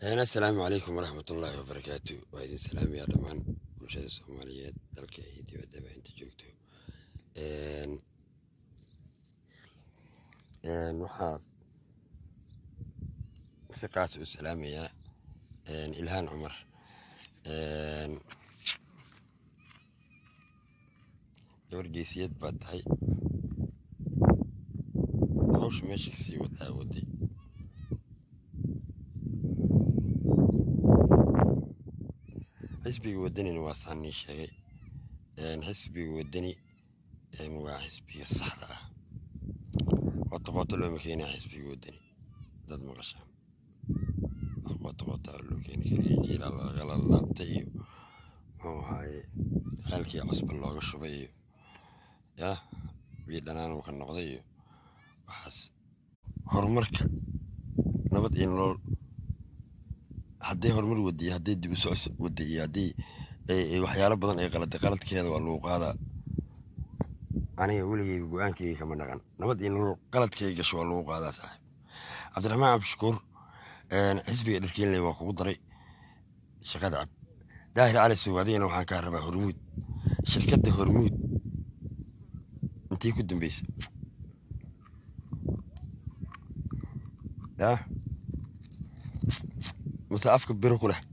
asalaamu calaykum waraxmatullaahi wabarakaatu waa idin salaamayaa dhammaan bulshada soomaaliyeed dalka iyo dibaddaba inta joogto waxaa si qaas u salaamayaa ilhaan cumar gabar geesiyad baad tahay hawsha meesha kasii wadaa waday xisbiga wadanina waa saanii sheegay xisbiga wadani waa xisbiga saxda ah qoto qoto looma keenaa xisbiga wadani dad maqashaan qoto qoto loo keeni kariya jiilaa lagala laabtay iyo muxuu ahaaye xaalkii cusba looga shubay iyo yah bii dhanaan uu ka noqday iyo waxaas horumarka nabad iyo nolol hadday horumar wadiyo hadday dib u soco wada iyo haddii waxyaalo badan ay qalada qaladkeeda waa lagu qaadaa aniga weligeyba go-aankeyga kama dhaqan nabad iyo nolol qaladkeyga gasho waa lagu qaadaa saaxib cabdiraxmaan cabdishakuur xisbiga dharkeenley waa kugu daray shaqada cab daahir cali sow adigana waxaan kaa rabaa hormuud shirkadda hormuud intay ku dambeysa yah mase afka biro ku leh